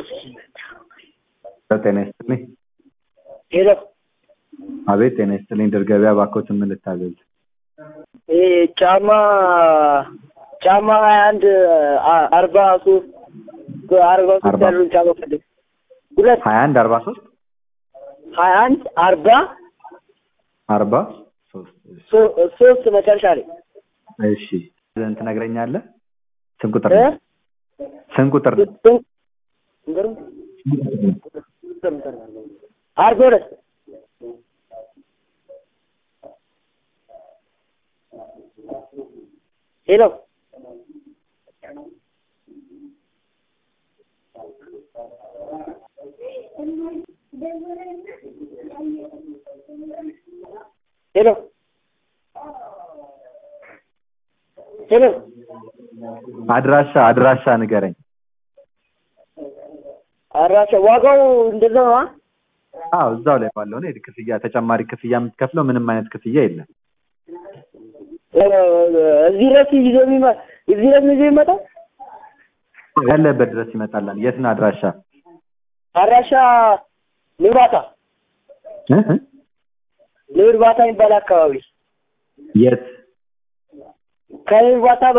ጤና ይስጥልኝ። ሄሎ አቤት ጤና ይስጥልኝ። ድር ገበያ እባክዎትን ምን ልታዘዝ? ይሄ ጫማ ጫማ ሀያ አንድ አርባ ሶስት አርባ ሶስት አርባ ያሉን ጫማ ፈልግ ሁለት ሀያ አንድ አርባ ሶስት ሀያ አንድ አርባ አርባ ሶስት ሶ- ሶስት መጨረሻ ላይ እሺ ዘን ትነግረኛለህ? ስንት ቁጥር እ? ነው? ስንት ቁጥር ነው? ስንት- ንገሩኝ። አርባ ሁለት ሄሎ ሄሎ ሄሎ አድራሻ አድራሻ ንገረኝ። አራሻ ዋጋው እንደዛ ነው አ? አዎ እዛው ላይ ባለው ነው። የድ- ክፍያ ተጨማሪ ክፍያ የምትከፍለው ምንም አይነት ክፍያ የለም። እ፣ እዚህ ድረስ ይዞ የሚመ እዚህ ድረስ ይዞ የሚመጣው ያለበት ድረስ ይመጣላል። የት ነው አድራሻ? አራሻ ንባታ እ? እ? ንባታ የሚባል አካባቢ የት? ከንባታ